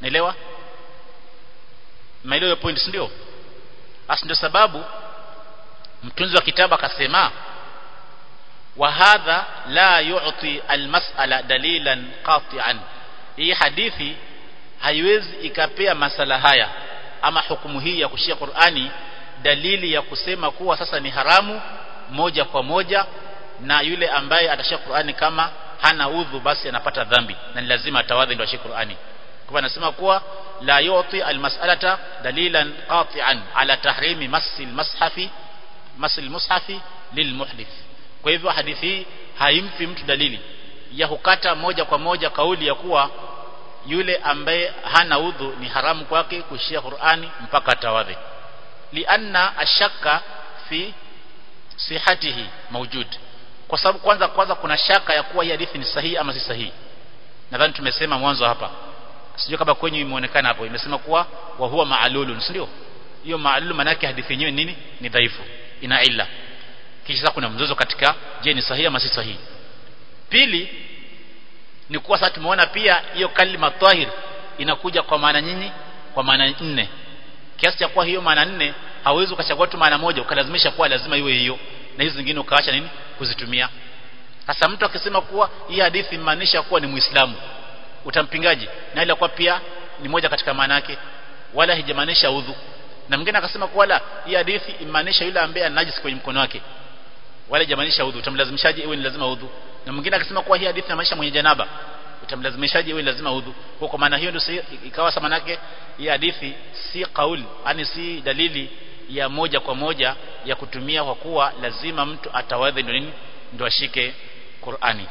naelewa maelewa point si ndio basi ndio sababu mtunzi wa kitabu akasema wa hadha la yu'ti almas'ala dalilan qati'an hii hadithi haiwezi ikapea masala haya ama hukumu hii ya kushia Qur'ani dalili ya kusema kuwa sasa ni haramu moja kwa moja na yule ambaye atashia Qur'ani kama hana udhu basi anapata dhambi na ni lazima atawadhi ndio ashie Qur'ani kwa anasema kuwa la yu'ti almas'alata dalilan qati'an ala tahrimi masil mashafi masil mushafi lilmuhdith kwa hivyo hadithi hii haimpi mtu dalili ya kukata moja kwa moja kauli ya kuwa yule ambaye hana udhu ni haramu kwake kushia Qur'ani mpaka atawadhi lianna ashaka fi sihatihi mawjud kwa sababu kwanza kwanza kuna shaka ya kuwa hii hadithi ni sahihi ama si sahihi nadhani tumesema mwanzo hapa sijui kama kwenye imeonekana hapo imesema kuwa wa huwa ma'lulun si ndio hiyo ma'lul maana yake hadithi yenyewe nini ni dhaifu ina illa kisha kuna mzozo katika je ni sahihi ama si sahihi pili ni kuwa sasa tumeona pia hiyo kalima tahir inakuja kwa maana nyinyi kwa maana nne kiasi cha kuwa hiyo maana nne hauwezi ukachagua tu maana moja ukalazimisha kuwa lazima iwe hiyo na hizo zingine ukaacha nini kuzitumia sasa mtu akisema kuwa hii hadithi imaanisha kuwa ni muislamu utampingaji na ile kwa pia ni moja katika maana yake wala hijamaanisha udhu na mwingine akasema kuwa la hii hadithi imaanisha yule ambaye ana najisi kwenye mkono wake wala hijamaanisha udhu utamlazimishaje iwe ni lazima udhu na mwingine akasema kuwa hii hadithi inamaanisha mwenye janaba utamlazimishaje iwe lazima udhu kwa kwa maana hiyo ndio ikawa sama nake hii hadithi si kauli yani si dalili ya moja kwa moja ya kutumia kwa kuwa lazima mtu atawadhi ndio nini ndio ashike Qur'ani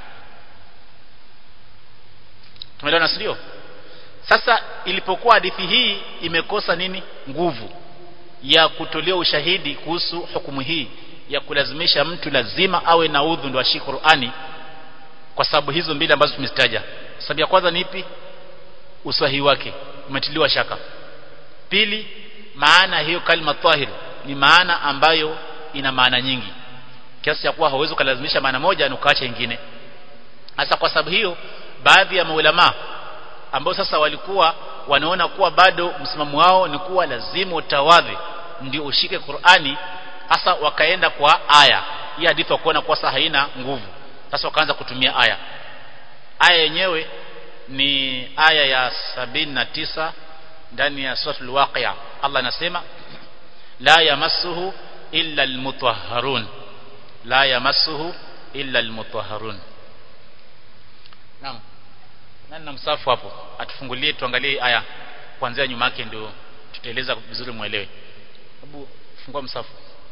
tumeelewana sio sasa ilipokuwa hadithi hii imekosa nini nguvu ya kutolea ushahidi kuhusu hukumu hii ya kulazimisha mtu lazima awe na udhu ndio ashike Qur'ani kwa sababu hizo mbili ambazo tumezitaja sababu ya kwanza ni ipi usahihi wake umetiliwa shaka pili maana hiyo kalima tahir ni maana ambayo ina maana nyingi kiasi cha kuwa hauwezi kulazimisha maana moja na ukaacha nyingine hasa kwa sababu hiyo baadhi ya maulama ambao sasa walikuwa wanaona kuwa bado msimamo wao ni kuwa lazima utawadhi ndio ushike Qur'ani hasa wakaenda kwa aya hii hadithi wakuona kuwa sasa haina nguvu sasa wakaanza kutumia aya aya yenyewe ni aya ya sabini na tisa ndani ya suratul waqi'a Allah anasema la yamassuhu illa almutahharun la yamassuhu illa almutahharun naam nani na msafu hapo atufungulie tuangalie aya kuanzia nyuma yake ndio tutaeleza vizuri muelewe hebu fungua msafu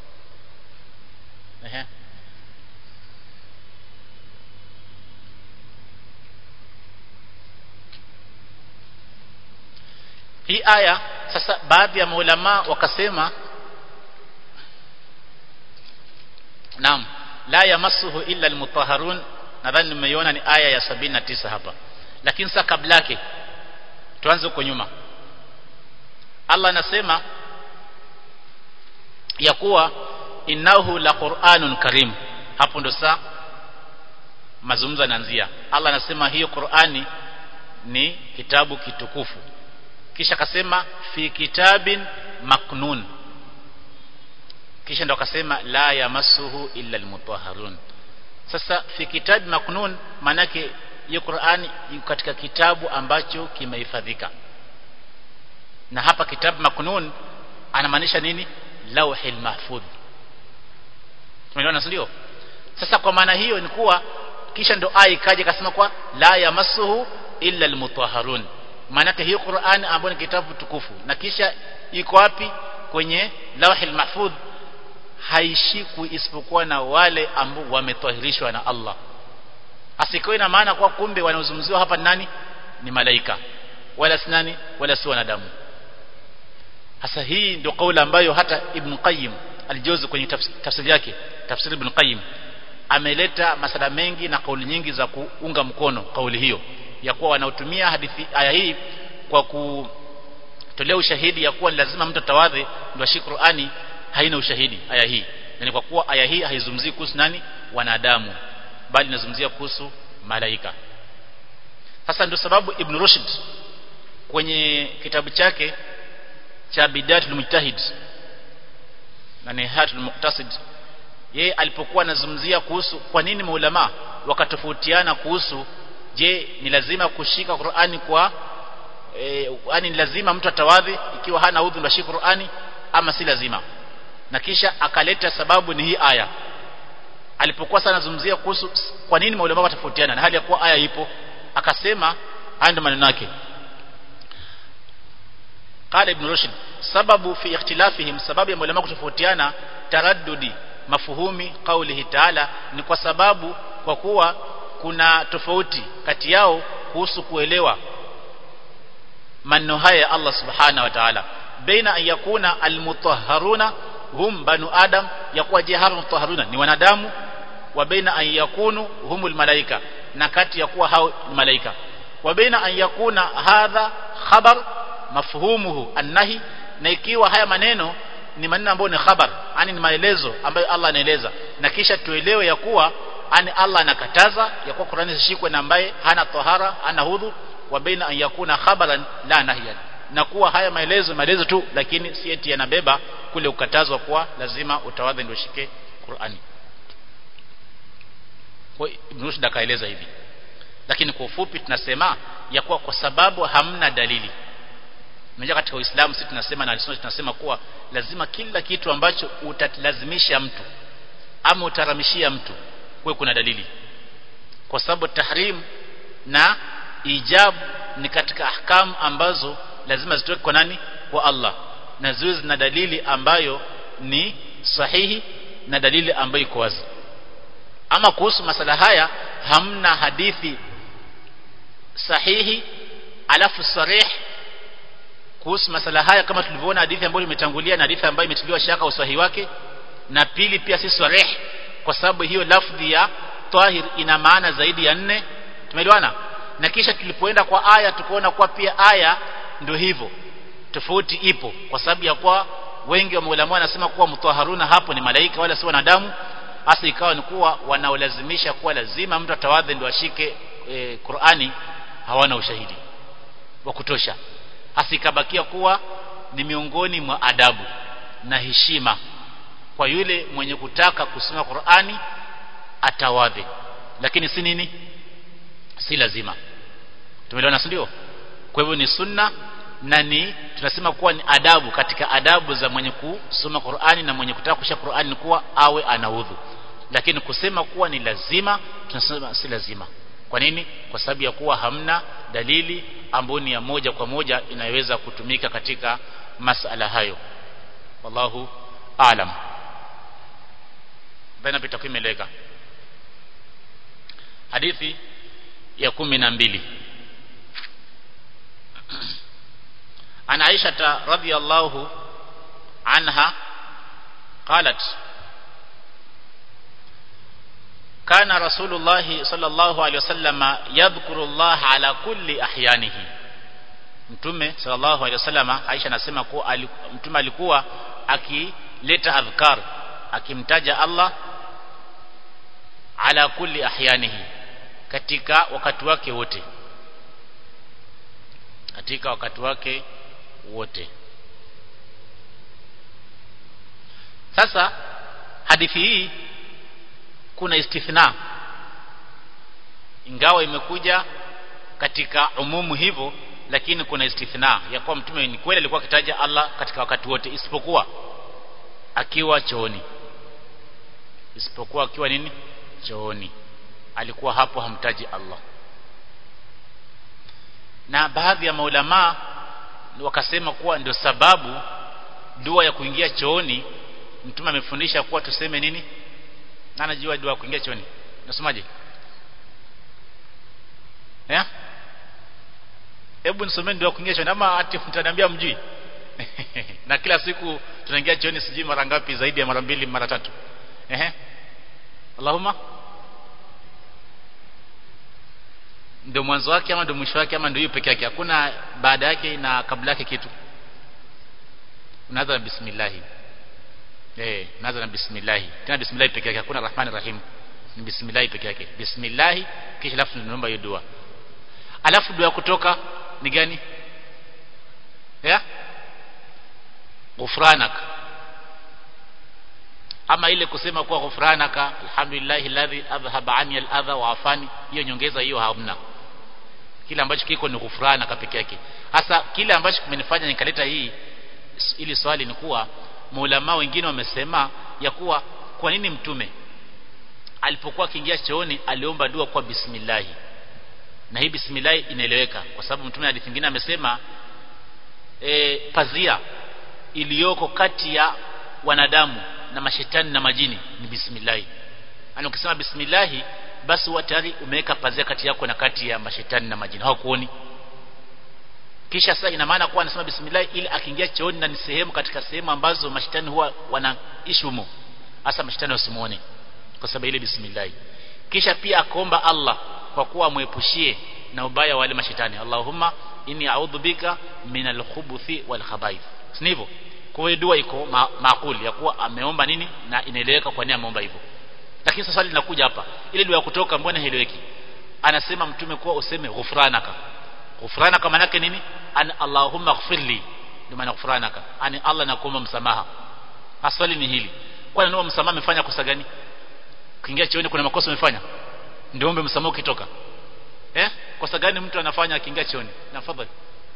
ehe hii aya sasa baadhi ya maulama wakasema naam la yamassuhu illa almutahharun nadhani nimeiona ni aya ya sabini na tisa hapa lakini sasa kabla yake tuanze huko nyuma Allah anasema ya kuwa innahu la qur'anun karim hapo ndo saa mazungumzo yanaanzia Allah anasema hiyo Qur'ani ni kitabu kitukufu kisha akasema fi kitabin maknun kisha ndo akasema la yamassuhu illa almutahharun sasa fi kitab maknun manake hiyo Qur'ani iko katika kitabu ambacho kimehifadhika na hapa kitabu maknun anamaanisha nini lauhil mahfudh tumeelewana ndio sasa kwa maana hiyo ni kuwa kisha ndo aya ikaja ikasema kwa la yamassuhu illa almutahharun maana hiyo Qur'an ambayo ni kitabu tukufu na kisha iko wapi kwenye lauhil mahfudh haishikwi isipokuwa na wale ambao wametahirishwa na Allah asiko ina maana kwa kumbe wanaozungumziwa hapa nani ni malaika wala si nani wala si wanadamu hasa hii ndio kauli ambayo hata Ibn Qayyim alijozi kwenye tafsiri yake tafsiri Ibn Qayyim ameleta masala mengi na kauli nyingi za kuunga mkono kauli hiyo ya kuwa wanaotumia hadithi aya hii kwa kutolea ushahidi ya kuwa lazima mtu tawadhi ndio ashike Qur'ani haina ushahidi aya hii yani kwa kuwa aya hii haizungumzii kuhusu nani wanadamu bali inazungumzia kuhusu malaika sasa ndio sababu Ibn Rushd kwenye kitabu chake cha bidatul mujtahid na nihayatul muqtasid yeye alipokuwa anazungumzia kuhusu kwa nini maulama wakatofautiana kuhusu je ni lazima kushika Qur'ani kwa e, yani ni lazima mtu atawadhi ikiwa hana udhu ndio Qur'ani ama si lazima na kisha akaleta sababu ni hii aya alipokuwa sana zungumzia kuhusu kwa nini maulama watofautiana na hali ya kuwa aya ipo akasema haya ndio maneno yake قال ابن رشد سبب في اختلافهم سبب ya maulama kutofautiana taraddudi mafuhumi qaulihi ta'ala ni kwa sababu kwa kuwa kuna tofauti kati yao kuhusu kuelewa maneno haya Allah subhanahu wa ta'ala baina an yakuna almutahharuna hum banu adam yakuwa je hawa mutahharuna ni wanadamu wa baina an yakunu humul malaika na kati ya kuwa hao ni malaika wa baina an yakuna hadha khabar mafhumuhu annahi na ikiwa haya maneno ni maneno ambayo ni khabar yani ni maelezo ambayo Allah anaeleza na kisha tuelewe ya kuwa ani Allah anakataza ya kuwa Qur'ani zishikwe na ambaye hana tahara hana hudhu wa baina an yakuna khabaran la nahyan na kuwa haya maelezo maelezo tu lakini si eti yanabeba kule ukatazwa kuwa lazima utawadhi ndio shike Qur'ani kwa Ibn Rushd akaeleza hivi lakini kwa ufupi tunasema ya kuwa kwa sababu hamna dalili Unajua katika Uislamu sisi tunasema na Sunna tunasema kuwa lazima kila kitu ambacho utalazimisha mtu ama utaramishia mtu kuwe kuna dalili. Kwa sababu tahrim na ijab ni katika ahkam ambazo lazima zitoke kwa nani? Kwa Allah. Na ziwe zina dalili ambayo ni sahihi na dalili ambayo iko wazi. Ama kuhusu masala haya hamna hadithi sahihi alafu sarih kuhusu masala haya kama tulivyoona hadithi ambayo imetangulia na hadithi ambayo imetiliwa shaka usahihi wake na pili pia si sarih kwa sababu hiyo lafdhi ya tahir ina maana zaidi ya nne tumeelewana na kisha tulipoenda kwa aya tukaona kuwa pia aya ndio hivyo tofauti ipo kwa sababu ya kwa wengi wa maulama wanasema kuwa mutaharuna hapo ni malaika wala si wanadamu hasa ikawa ni kuwa wanaolazimisha kuwa lazima mtu atawadhi ndio ashike e, Qur'ani hawana ushahidi wa kutosha hasa ikabakia kuwa ni miongoni mwa adabu na heshima kwa yule mwenye kutaka kusoma Qur'ani atawadhi lakini si nini si lazima tumeelewana si ndio kwa hivyo ni sunna na ni tunasema kuwa ni adabu katika adabu za mwenye kusoma Qur'ani na mwenye kutaka kushika Qur'ani ni kuwa awe anaudhu lakini kusema kuwa ni lazima tunasema si lazima kwa nini kwa sababu ya kuwa hamna dalili ambayo ni ya moja kwa moja inayoweza kutumika katika masala hayo wallahu aalam baina pita kuimeleka hadithi ya kumi na mbili عن عائشة رضي الله عنها قالت كان رسول الله صلى الله عليه وسلم يذكر الله على كل أحيانه mtume sallallahu alaihi wasallam Aisha anasema kuwa mtume alikuwa akileta adhkar akimtaja Allah ala kulli ahyanihi katika wakati wake wote katika wakati wake wote sasa hadithi hii kuna istithna ingawa imekuja katika umumu hivyo lakini kuna istithna ya kuwa mtume ni kweli alikuwa akitaja Allah katika wakati wote isipokuwa akiwa chooni isipokuwa akiwa nini chooni alikuwa hapo hamtaji Allah na baadhi ya maulama wakasema kuwa ndio sababu dua ya kuingia chooni mtume amefundisha kuwa tuseme nini na anajua dua ya kuingia chooni nasomaje eh hebu nisomeni dua ya kuingia chooni ama ati mtaniambia mjui na kila siku tunaingia chooni sijui mara ngapi zaidi ya mara mbili mara tatu ehe Allahumma ndio mwanzo wake ama ndio mwisho wake ama ndio hiyo peke yake hakuna baada yake na kabla yake kitu unaanza na bismillah eh unaanza na bismillah tena bismillah peke yake hakuna rahmani rahim ni bismillah peke yake bismillah kisha alafu tunaomba hiyo dua alafu dua kutoka ni gani ya ghufranaka ama ile kusema kuwa ghufranaka alhamdulillah alladhi adhhaba anni aladha wa afani hiyo nyongeza hiyo hamna kile ambacho kiko ni ghufranaka peke yake hasa kile ambacho kimenifanya nikaleta hii ili swali ni kuwa maulama wengine wamesema ya kuwa kwa nini mtume alipokuwa akiingia chooni aliomba dua kwa bismillah na hii bismillah inaeleweka kwa sababu mtume hadithi nyingine amesema e, pazia iliyoko kati ya wanadamu na mashetani na majini ni bismillah yani ukisema bismillah basi huwa tayari umeweka pazia kati yako na kati ya mashetani na majini hawakuoni kisha sasa ina maana kuwa anasema bismillah ili akiingia chooni na ni sehemu katika sehemu ambazo mashetani huwa wanaishi humo hasa mashetani wasimuone kwa sababu ile bismillah kisha pia akaomba Allah kwa kuwa amwepushie na ubaya wale mashetani Allahumma inni a'udhu bika minal khubuthi wal khaba'ith sivyo kwa hiyo dua iko ma maakuli ya kuwa ameomba nini na inaeleweka kwa nini ameomba hivyo lakini sasa swali linakuja hapa ile dua ya kutoka mbona haieleweki anasema mtume kuwa useme ghufranaka ghufranaka maana yake nini an allahumma ighfirli ndio maana ghufranaka ani Allah nakuomba msamaha swali ni hili kwa nini msamaha amefanya kosa gani kuingia chooni kuna makosa umefanya ndio ombe msamaha ukitoka eh kosa gani mtu anafanya akiingia chooni na fadhali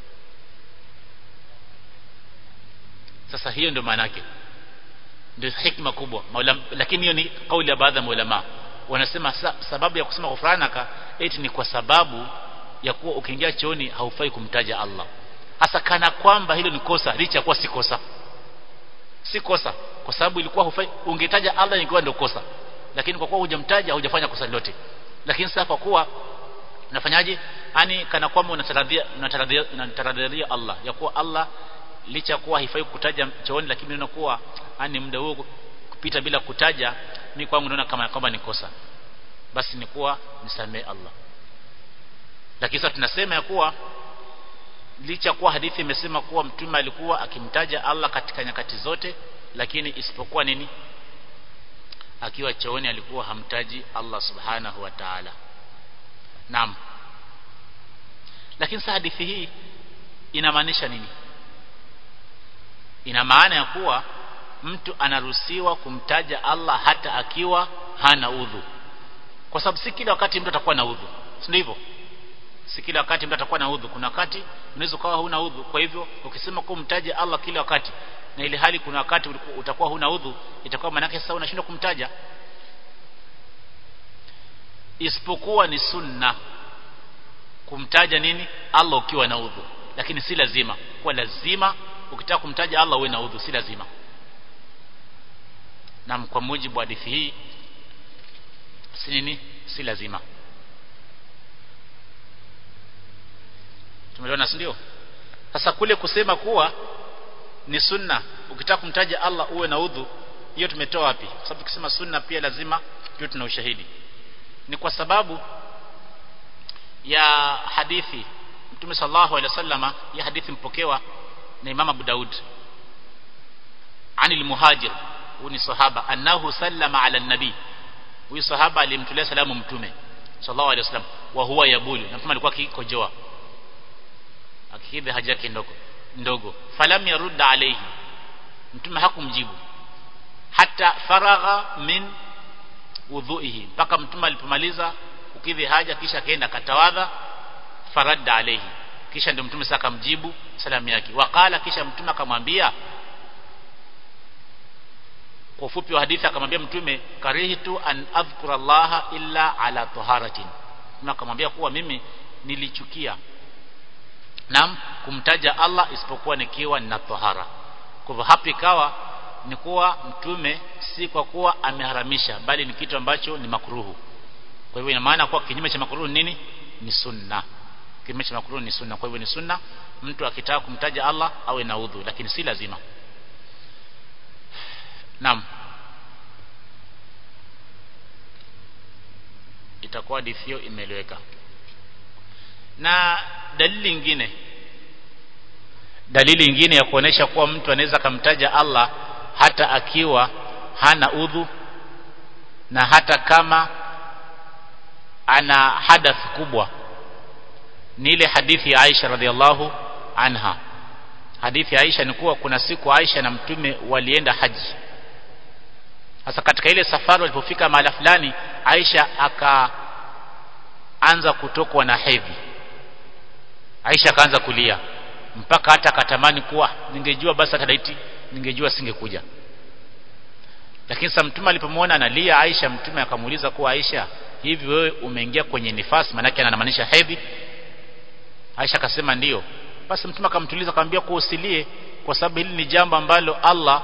sasa hiyo ndio maana yake ndio hikma kubwa maulama lakini hiyo ni kauli ya baadhi ya maulama wanasema sa, sababu ya kusema ghufranaka eti ni kwa sababu ya kuwa ukiingia chooni haufai kumtaja Allah hasa kana kwamba hilo ni kosa licha kuwa si kosa si kosa kwa sababu ilikuwa hufai ungetaja Allah ingekuwa ndio kosa lakini kwa kuwa hujamtaja hujafanya kosa lolote lakini sasa kwa kuwa unafanyaje yani kana kwamba unataradhia unataradhia unataradhia Allah ya kuwa Allah licha kuwa haifai kutaja chooni lakini unakuwa yani muda huo kupita bila kutaja mimi kwangu naona kama kwamba ni kosa basi ni kuwa nisamee Allah lakini sasa tunasema ya kuwa licha kuwa hadithi imesema kuwa mtume alikuwa akimtaja Allah katika nyakati zote lakini isipokuwa nini akiwa chooni alikuwa hamtaji Allah subhanahu wa ta'ala naam lakini sasa hadithi hii inamaanisha nini ina maana ya kuwa mtu anaruhusiwa kumtaja Allah hata akiwa hana udhu kwa sababu si kila wakati mtu atakuwa na udhu si ndivyo si kila wakati mtu atakuwa na udhu kuna wakati unaweza ukawa huna udhu kwa hivyo ukisema kumtaja Allah kila wakati na ile hali kuna wakati utakuwa huna udhu itakuwa maana yake sasa unashindwa kumtaja isipokuwa ni sunna kumtaja nini Allah ukiwa na udhu lakini si lazima kwa lazima ukitaka kumtaja Allah uwe na udhu si lazima na kwa mujibu wa hadithi hii si nini si lazima tumeelewana si ndio sasa kule kusema kuwa ni sunna ukitaka kumtaja Allah uwe na udhu hiyo tumetoa wapi kwa sababu tukisema sunna pia lazima tuwe tuna ushahidi ni kwa sababu ya hadithi Mtume sallallahu alaihi wasallama ya hadithi mpokewa na Imam Abu Daud anil muhajir huyu ni sahaba annahu sallama ala nabi huyu sahaba alimtolea salamu mtume sallallahu alaihi wasallam wa huwa yabulu na mtume alikuwa akikojoa akikidhi haja yake ndogo ndogo falam yarud alayhi mtume hakumjibu hata faragha min udhuihi mpaka mtume alipomaliza kukidhi haja kisha akaenda katawadha faradda alayhi kisha ndio mtume sasa akamjibu salamu yake wakala kisha mtume akamwambia kwa ufupi wa hadithi akamwambia mtume karihtu an adhkura Allah illa ala taharatin mtume akamwambia kuwa mimi nilichukia nam kumtaja Allah isipokuwa nikiwa nina tahara kwa hivyo hapa ikawa ni kuwa mtume si kwa kuwa ameharamisha bali ni kitu ambacho ni makruhu kwa hivyo ina maana kuwa kinyume cha makruhu nini ni sunna kinyume cha makruhu ni sunna kwa hivyo ni sunna mtu akitaka kumtaja Allah awe na udhu lakini si lazima Naam. Itakuwa hadithi hiyo imeeleweka. Na dalili nyingine dalili nyingine ya kuonesha kuwa mtu anaweza kumtaja Allah hata akiwa hana udhu na hata kama ana hadath kubwa ni ile hadithi ya Aisha radhiallahu anha hadithi ya Aisha ni kuwa kuna siku Aisha na mtume walienda haji sasa katika ile safari walipofika mahala fulani Aisha akaanza kutokwa na hedhi Aisha akaanza kulia mpaka hata akatamani kuwa ningejua basi hata daiti ningejua singekuja lakini sasa mtume alipomwona analia Aisha mtume akamuuliza kuwa Aisha hivi wewe umeingia kwenye nifasi manake anamaanisha hedhi Aisha akasema ndiyo basi mtume akamtuliza akamwambia kuwa usilie kwa sababu hili ni jambo ambalo Allah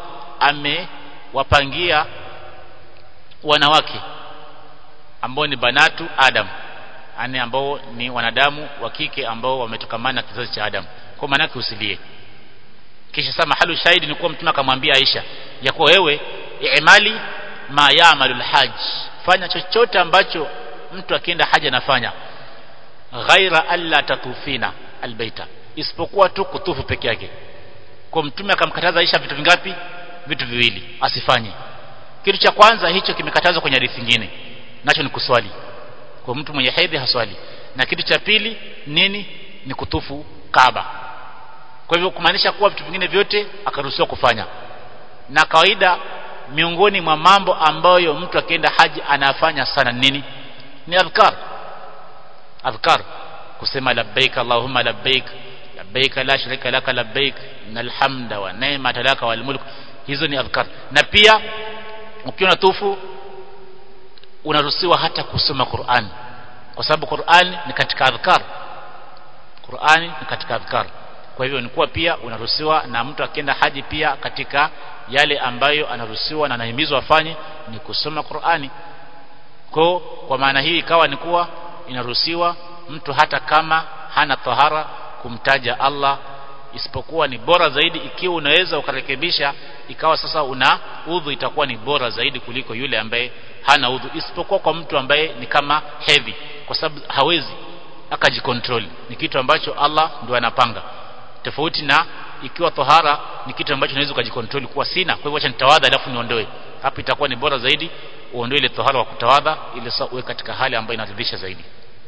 amewapangia wanawake ambao ni banatu Adam yani ambao ni wanadamu wa kike ambao wametokamana na kizazi cha Adam kwa maana yake usilie kisha sasa mahalu shahidi ni kuwa mtume akamwambia Aisha ya kuwa wewe i'mali ma ya'malu alhajj fanya chochote ambacho mtu akienda haja anafanya ghaira alla tatufina albaita isipokuwa tu kutufu peke yake kwa mtume akamkataza Aisha vitu vingapi vitu viwili asifanye kitu cha kwanza hicho kimekatazwa kwenye hadithi nyingine nacho ni kuswali kwa mtu mwenye hedhi haswali na kitu cha pili nini ni kutufu Kaaba kwa hivyo kumaanisha kuwa vitu vingine vyote akaruhusiwa kufanya na kawaida miongoni mwa mambo ambayo mtu akienda haji anafanya sana nini ni adhkar adhkar kusema labbaik allahumma labbaik labbaik la sharika laka labbaik innal hamda wa ni'mata laka wal mulk hizo ni adhkar na pia ukiwa tufu unaruhusiwa hata kusoma Qur'an kwa sababu Qur'an ni katika adhkar Qur'ani ni katika adhkar kwa hivyo ni kuwa pia unaruhusiwa na mtu akienda haji pia katika yale ambayo anaruhusiwa na anahimizwa afanye ni kusoma Qur'ani kwa kwa maana hii ikawa ni kuwa inaruhusiwa mtu hata kama hana tahara kumtaja Allah isipokuwa ni bora zaidi ikiwa unaweza ukarekebisha ikawa sasa una udhu itakuwa ni bora zaidi kuliko yule ambaye hana udhu isipokuwa kwa mtu ambaye ni kama heavy kwa sababu hawezi akajikontrol ni kitu ambacho Allah ndio anapanga tofauti na ikiwa tohara ni kitu ambacho unaweza ukajikontrol kuwa sina kwa hivyo acha nitawadha alafu niondoe hapo itakuwa ni bora zaidi uondoe ile tohara wa kutawadha ili sasa uwe katika hali ambayo inaridhisha zaidi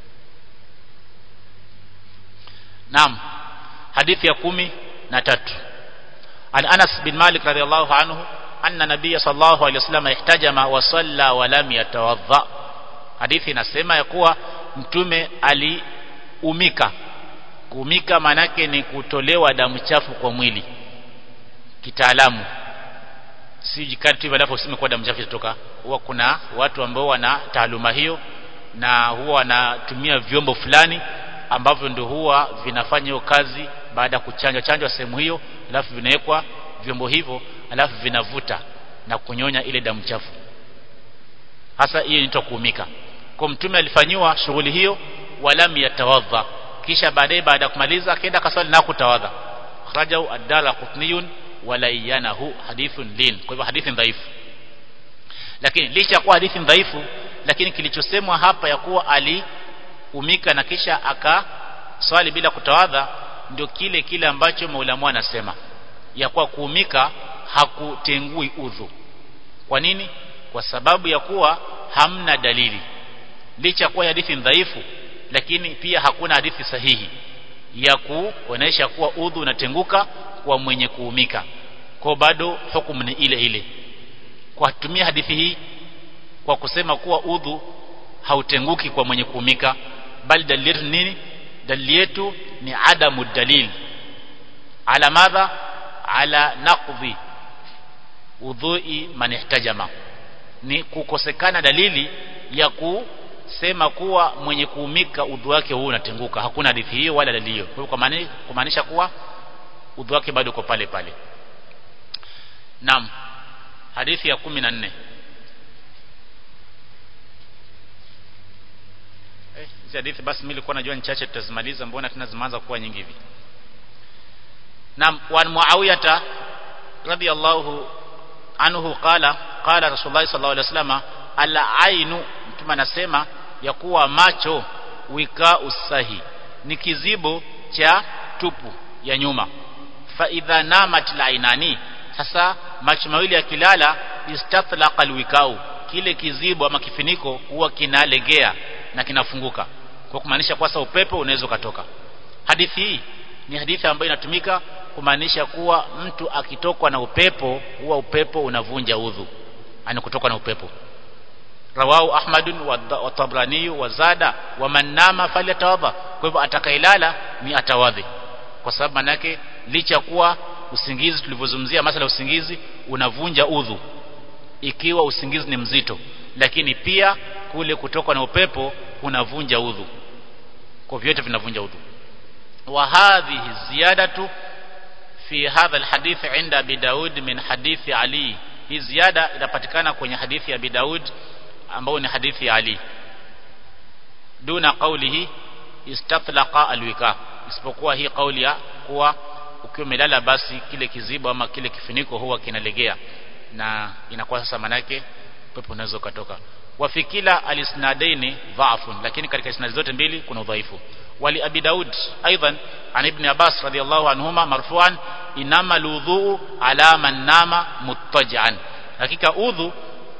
Naam hadithi ya kumi na tatu An Anas bin Malik radhiallahu anhu anna nabiyya sallallahu alayhi wasallam ihtajama wa salla wa lam yatawadha hadithi inasema ya kuwa mtume aliumika kuumika manake ni kutolewa damu chafu kwa mwili kitaalamu si jikati tu baada useme kwa damu chafu itatoka huwa kuna watu ambao wana taaluma hiyo na huwa wanatumia vyombo fulani ambavyo ndio huwa vinafanya hiyo kazi baada ya kuchanjwa chanjwa sehemu hiyo alafu vinawekwa vyombo hivyo alafu vinavuta na kunyonya ile damu chafu hasa hiyo inaitwa kuumika kwa mtume alifanyiwa shughuli hiyo walam yatawadha kisha baadaye baada ya kumaliza akaenda kaswali na kutawadha kharajahu ad-dara qutniyun walayanahu hadithun lin kwa hivyo hadithi dhaifu lakini licha kuwa hadithi dhaifu lakini kilichosemwa hapa ya kuwa aliumika na kisha akaswali bila kutawadha ndio kile kile ambacho maulamu anasema ya kuwa kuumika hakutengui udhu kwa nini kwa sababu ya kuwa hamna dalili licha kuwa hadithi dhaifu lakini pia hakuna hadithi sahihi ya kuonesha kuwa udhu unatenguka kwa mwenye kuumika kwa bado hukumu ni ile ile kwa kutumia hadithi hii kwa kusema kuwa udhu hautenguki kwa mwenye kuumika bali dalili yetu nini dalili yetu ni adamu dalil ala madha ala naqdhi udhui man ihtajama ni kukosekana dalili ya kusema kuwa mwenye kuumika udhu wake huu unatenguka hakuna hadithi hiyo wala dalili hiyo kwa hivyo kumaanisha kuwa udhu wake bado uko pale pale Naam hadithi ya 14 Eh hizi hadithi basi mimi nilikuwa najua ni chache tutazimaliza mbona tunazimanza kuwa nyingi hivi Naam wa Muawiyah radiyallahu anhu qala qala Rasulullah sallallahu alaihi wasallam ala ainu mtume anasema ya kuwa macho wika usahi ni kizibo cha tupu ya nyuma fa idha namat lainani sasa macho mawili yakilala istatlaqa alwikau kile kizibo ama kifiniko huwa kinalegea na kinafunguka kwa kumaanisha kwa upepo unaweza ukatoka hadithi hii ni hadithi ambayo inatumika kumaanisha kuwa mtu akitokwa na upepo huwa upepo unavunja udhu ani kutoka na upepo rawahu ahmadun wa tabrani wa zada wa man nama falyatawadha kwa hivyo atakailala ni atawadhi kwa sababu manake licha kuwa usingizi tulivyozungumzia masala usingizi unavunja udhu ikiwa usingizi ni mzito lakini pia kule kutoka na upepo kunavunja udhu kwa vyote vinavunja udhu wa hadhihi ziyadatu fi hadha alhadith inda abi daud min hadithi ali hii ziada inapatikana kwenye hadithi ya abi daud ambao ni hadithi ya ali duna qawlihi istatlaqa alwika isipokuwa hii kauli ya kuwa ukiwa umelala basi kile kizibo ama kile kifuniko huwa kinalegea na inakuwa sasa manake pepo unaweza ukatoka wa fi kila alisnadaini dha'fun lakini katika isnadi zote mbili kuna udhaifu wali abi daud aidan an ibn abbas radiyallahu anhuma marfu'an inama alwudhu ala man nama muttaji'an hakika udhu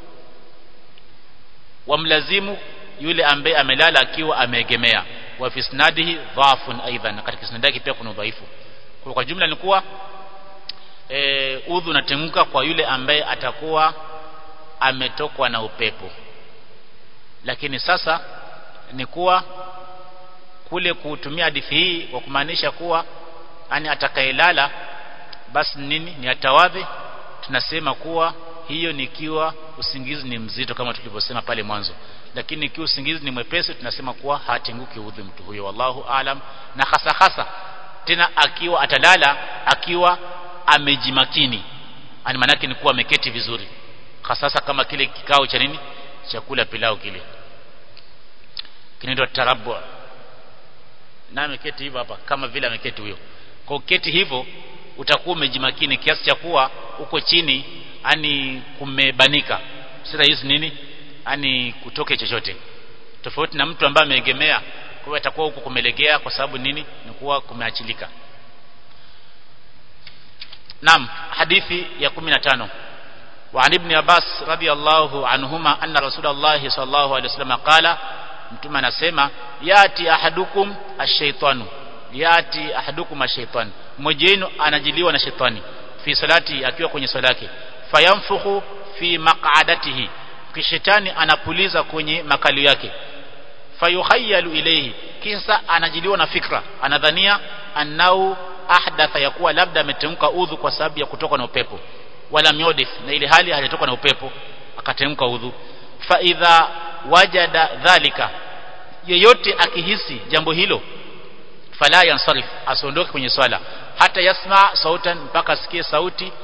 wamlazimu yule ambaye amelala akiwa ameegemea wa fi isnadihi dha'fun aidan katika isnadi yake pia kuna udhaifu kwa, kwa jumla ni kuwa e, udhu unatenguka kwa yule ambaye atakuwa ametokwa na upepo lakini sasa ni kuwa kule kutumia hadithi hii kwa kumaanisha kuwa ani atakayelala basi nini ni atawadhi tunasema kuwa hiyo nikiwa usingizi ni mzito kama tulivyosema pale mwanzo lakini ikiwa usingizi ni mwepesi tunasema kuwa hatenguki udhu mtu huyo wallahu alam na hasa hasa tena akiwa atalala akiwa amejimakini ani manake ni kuwa ameketi vizuri hasa kama kile kikao cha nini chakula pilau kile kinaitwa tarabu na ameketi hivyo hapa kama vile ameketi huyo kwa uketi hivyo utakuwa umejimakini kiasi cha kuwa uko chini ani kumebanika si rahisi nini ani kutoke chochote tofauti na mtu ambaye ameegemea kwa hiyo atakuwa huko kumelegea kwa sababu nini ni kuwa kumeachilika Naam hadithi ya 15 وعن ابن عباس رضي الله عنهما أن رسول الله صلى الله عليه وسلم قال mtume anasema yati ahadukum ash-shaytanu yati ahadukum ash-shaytan mmoja wenu anajiliwa na shetani fi salati akiwa kwenye swala yake fayamfukhu fi maq'adatihi kishetani anapuliza kwenye makali yake fayukhayyalu ilayhi kisa anajiliwa na fikra anadhania annau ahdatha yakuwa labda ametemka udhu kwa sababu ya kutoka na upepo wala myodif na ile hali hajatoka na upepo akatemka udhu fa idha wajada dhalika yeyote akihisi jambo hilo fala yansarif asiondoke kwenye swala hata yasma sautan mpaka asikie sauti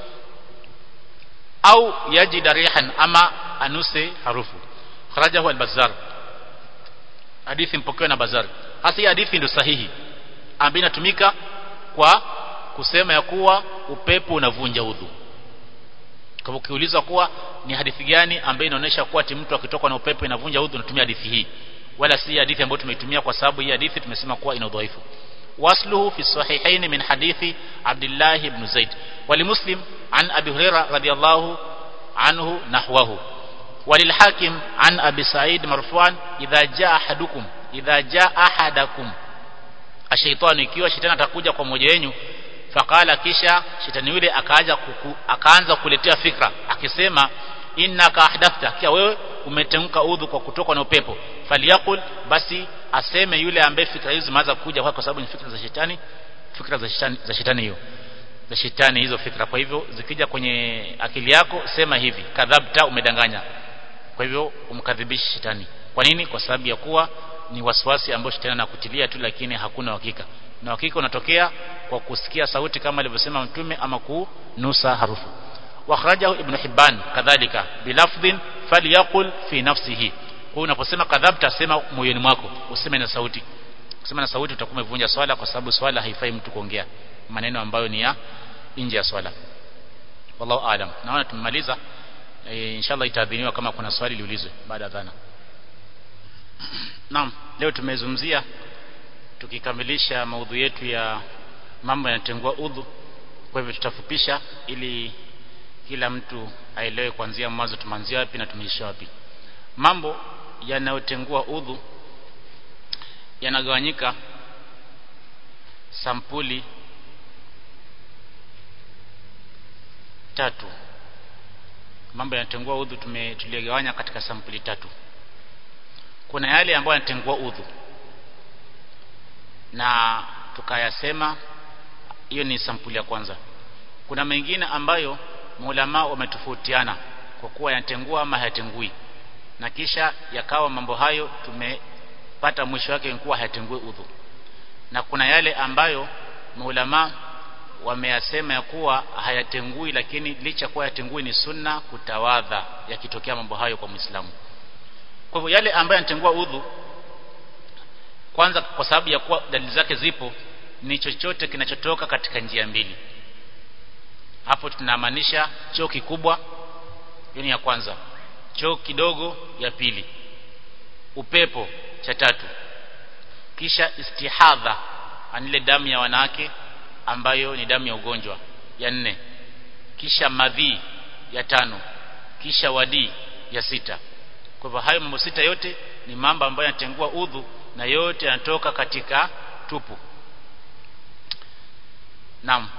au yajida rihan ama anuse harufu kharajahu al-bazzar hadithi mpokewa na bazar hasa hii hadithi ndio sahihi ambayo inatumika kwa kusema ya kuwa upepo unavunja udhu kwa ukiulizwa kuwa ni hadithi gani ambayo inaonyesha kuwa ati mtu akitoka na upepo inavunja udhu natumia hadithi hii wala si hadithi ambayo tumeitumia kwa sababu hii hadithi tumesema kuwa ina udhaifu wasluhu fi sahihain min hadithi Abdullah ibn Zaid ولمسلم عن أبي هريرة رضي الله عنه نحوه وللحاكم عن أبي سعيد مرفوعا إذا جاء أحدكم إذا جاء أحدكم الشيطان ikiwa shetani atakuja kwa mmoja wenu fakala kisha shetani yule akaanza kuku, akaanza kuletea fikra akisema innaka ahdathta kia wewe umetemka udhu kwa kutoka na upepo faliyakul basi aseme yule ambaye fikra hizo zimeanza kuja kwa sababu ni fikra za shetani fikra za shetani za shetani hiyo za shetani hizo fikra kwa hivyo zikija kwenye akili yako sema hivi kadhabta umedanganya kwa hivyo umkadhibisha shetani kwa nini kwa sababu ya kuwa ni waswasi ambao shetani anakutilia tu lakini hakuna hakika na hakika unatokea kwa kusikia sauti kama alivyosema mtume ama kunusa harufu wakhrajahu ibn hibban kadhalika bilafdhin falyaqul fi nafsihi kwa unaposema kadhabta sema moyoni mwako useme na sauti kusema na sauti utakuwa umevunja swala kwa sababu swala haifai mtu kuongea maneno ambayo ni ya nje ya swala wallahu aalam naona tumemaliza e, inshallah itaadhiniwa kama kuna swali liulizwe baada ya dhana Naam leo tumezungumzia tukikamilisha maudhu yetu ya mambo yanatengua udhu kwa hivyo tutafupisha ili kila mtu aelewe kuanzia mwanzo tumeanzia wapi na tumeisha wapi mambo yanayotengua udhu yanagawanyika sampuli tatu mambo yanatengua udhu tumetuligawanya katika sampuli tatu kuna yale ambayo yanatengua udhu na tukayasema hiyo ni sampuli ya kwanza kuna mengine ambayo maulama wametofautiana kwa kuwa yanatengua ama hayatengui na kisha yakawa mambo hayo tumepata mwisho wake kuwa hayatengui udhu na kuna yale ambayo maulama wameyasema ya kuwa hayatengui lakini licha kuwa hayatengui ni sunna kutawadha yakitokea mambo hayo kwa Muislamu kwa hivyo yale ambayo yanatengua udhu kwanza kwa sababu ya kuwa dalili zake zipo ni chochote kinachotoka katika njia mbili hapo tunamaanisha choo kikubwa hiyo ni ya kwanza choo kidogo ya pili upepo cha tatu kisha istihadha anile damu ya wanawake ambayo ni damu ya ugonjwa ya nne kisha madhi ya tano kisha wadii ya sita kwa hivyo hayo mambo sita yote ni mambo ambayo yanatengua udhu na yote yanatoka katika tupu naam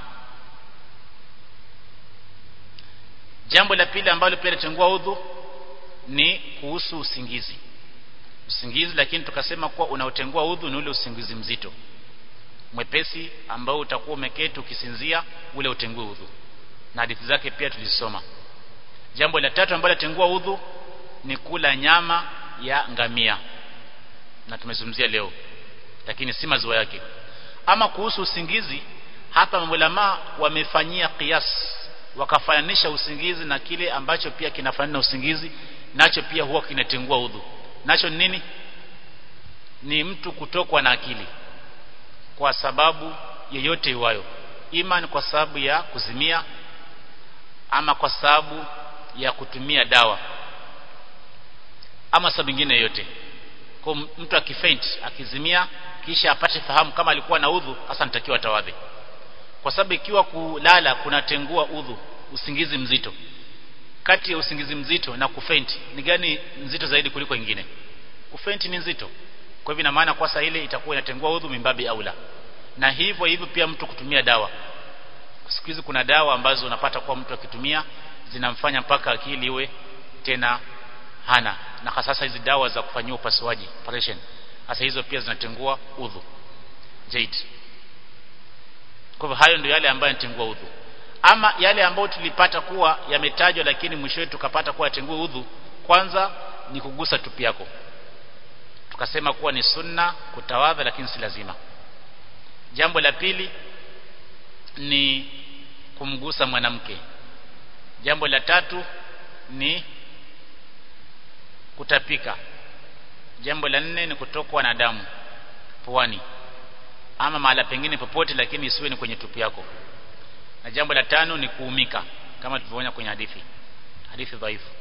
jambo la pili ambalo pia linatengua udhu ni kuhusu usingizi usingizi lakini tukasema kuwa unaotengua udhu ni ule usingizi mzito mwepesi ambao utakuwa umeketi ukisinzia ule utengue udhu na hadithi zake pia tulisoma jambo la tatu ambalo latengua udhu ni kula nyama ya ngamia na tumezungumzia leo lakini si maziwa yake ama kuhusu usingizi hapa maulama wamefanyia kias wakafananisha usingizi na kile ambacho pia kinafanana na usingizi nacho pia huwa kinatengua udhu nacho ni nini ni mtu kutokwa na akili kwa sababu yeyote iwayo ima ni kwa sababu ya kuzimia ama kwa sababu ya kutumia dawa ama sababu nyingine yoyote kwa mtu akifaint akizimia kisha apate fahamu kama alikuwa na udhu hasa nitakiwa atawadhi kwa sababu ikiwa kulala kunatengua udhu usingizi mzito kati ya usingizi mzito na kufaint ni gani nzito zaidi kuliko ingine kufaint ni nzito kwa hivyo ina maana kwa saa ile itakuwa inatengua udhu mimbabi aula na hivyo hivyo pia mtu kutumia dawa siku hizi kuna dawa ambazo unapata kwa mtu akitumia zinamfanya mpaka akili iwe tena hana na hasa hizi dawa za kufanyia upasuaji operation hasa hizo pia zinatengua udhu zaid kwa hivyo hayo ndio yale ambayo yanatengua udhu ama yale ambayo tulipata kuwa yametajwa lakini mwishowe tukapata kuwa yatengua udhu kwanza ni kugusa tupi yako tukasema kuwa ni sunna kutawadha lakini si lazima jambo la pili ni kumgusa mwanamke jambo la tatu ni kutapika jambo la nne ni kutokwa na damu puani ama mahala pengine popote lakini isiwe ni kwenye tupu yako na jambo la tano ni kuumika kama tulivyoona kwenye hadithi hadithi dhaifu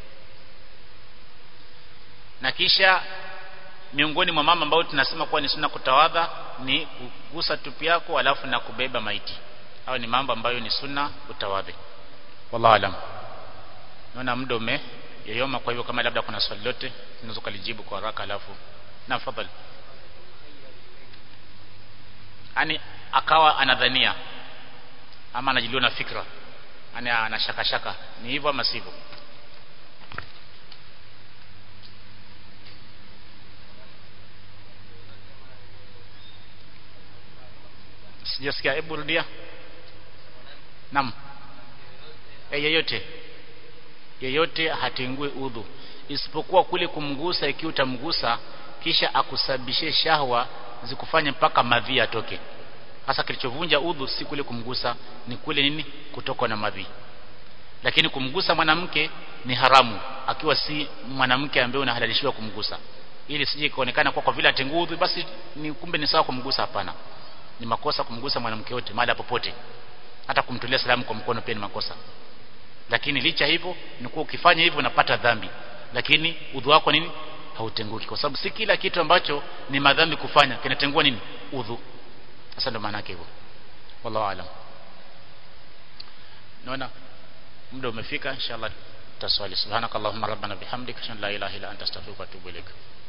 na kisha miongoni mwa mama ambao tunasema kuwa ni sunna kutawadha ni kugusa tupu yako alafu na kubeba maiti hayo ni mambo ambayo ni sunna utawadhi wallahu alam naona muda ume yoyoma kwa hivyo kama labda kuna swali lote unaweza kulijibu kwa haraka alafu na fadhali yani akawa anadhania ama anajiliwa na fikra yani ana shaka shaka ni hivyo ama sivyo sijasikia hebu rudia naam e, yeyote yeyote hatengue udhu isipokuwa kule kumgusa ikiwa utamgusa kisha akusababishie shahwa zikufanye mpaka madhi atoke hasa kilichovunja udhu si kule kumgusa ni kule nini kutokwa na madhi lakini kumgusa mwanamke ni haramu akiwa si mwanamke ambaye unahalalishiwa kumgusa ili sije kuonekana kwa kwa vile atengu udhu basi ni kumbe ni sawa kumgusa hapana ni makosa kumgusa mwanamke yote mahali popote hata kumtolea salamu kwa mkono pia ni makosa lakini licha hivyo ni kuwa ukifanya hivyo unapata dhambi lakini udhu wako nini hautenguki kwa sababu si kila kitu ambacho ni madhambi kufanya kinatengua nini udhu sasa ndo maana yake hivyo wallahu alam naona muda umefika inshallah taswali subhanakallahumma rabbana bihamdika la ilaha illa anta astaghfiruka wa atubu ilaik